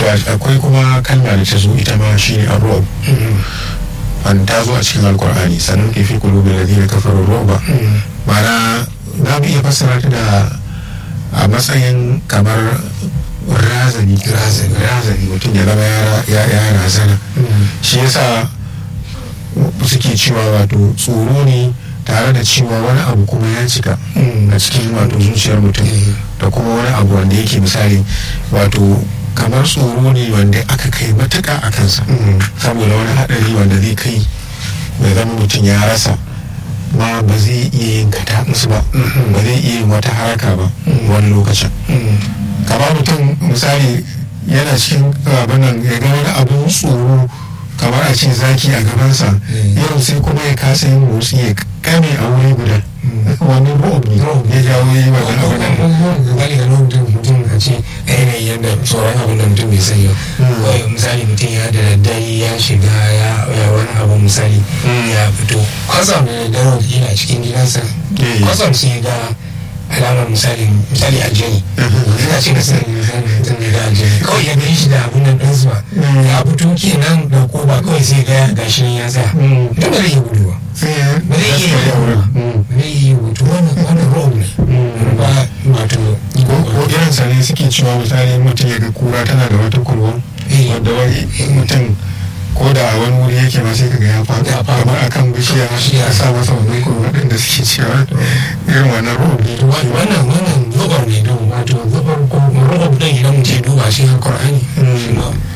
akwai kuma kalma da ta zo ita ma shi ne arrob an ta zo a cikin alkur'ani sannan ke fi kulubi da zai kafarar roba ma'ana za mu iya fassara ta da a matsayin kamar razani razani mutum ya zama ya razana shi yasa suke cewa wato tsoro ne tare da cewa wani abu kuma ya cika a cikin wato zuciyar mutum da kuma wani abu wanda yake misali wato kamar tsoro ne wanda aka kai matuka a kansa saboda wani haɗari wanda zai kai mai zama mutum ya rasa ma ba zai iya yin kataɓus ba ba zai iya yin wata haraka ba wani lokacin kamar mutum misali yana cikin abinan ya ga wani abun tsoro kamar a ce zaki a gabansa yau sai kuma ya kasa yin motsi ya kame a wuri guda wani ro'ob ne ya jawo yi wa wani abu da gani ga mutum mutum a ce yanayin yadda tsoron abin da mutum bai sani ba misali mutum ya da daddare ya shiga ya wani abu misali ya fito kwasam da daddare wata kila a cikin gidansa kwasam sai ga alamar misali misali aljani ina ce da sani misali mutum ne da aljani kawai ya gani shi da abun nan ɗin zuwa ya fito kenan da ko ba kawai sai ga gashi nan ya tsaya mutum ba zai iya gudu ba ba zai iya yi ba zai iya gudu wannan wannan rob ne ba wato ko irin sa ne suke cewa misali mutum ya ga kura tana da wata kurwa wanda wani mutum ko da a wani wuri yake ma sai kaga ya faɗi kamar akan bishiya ya sa masa wannan kurwa ɗin da suke cewa irin wannan rob ne wannan wannan zubar ne don wato zubar ko rob ɗin idan mutum duba shi a Qur'ani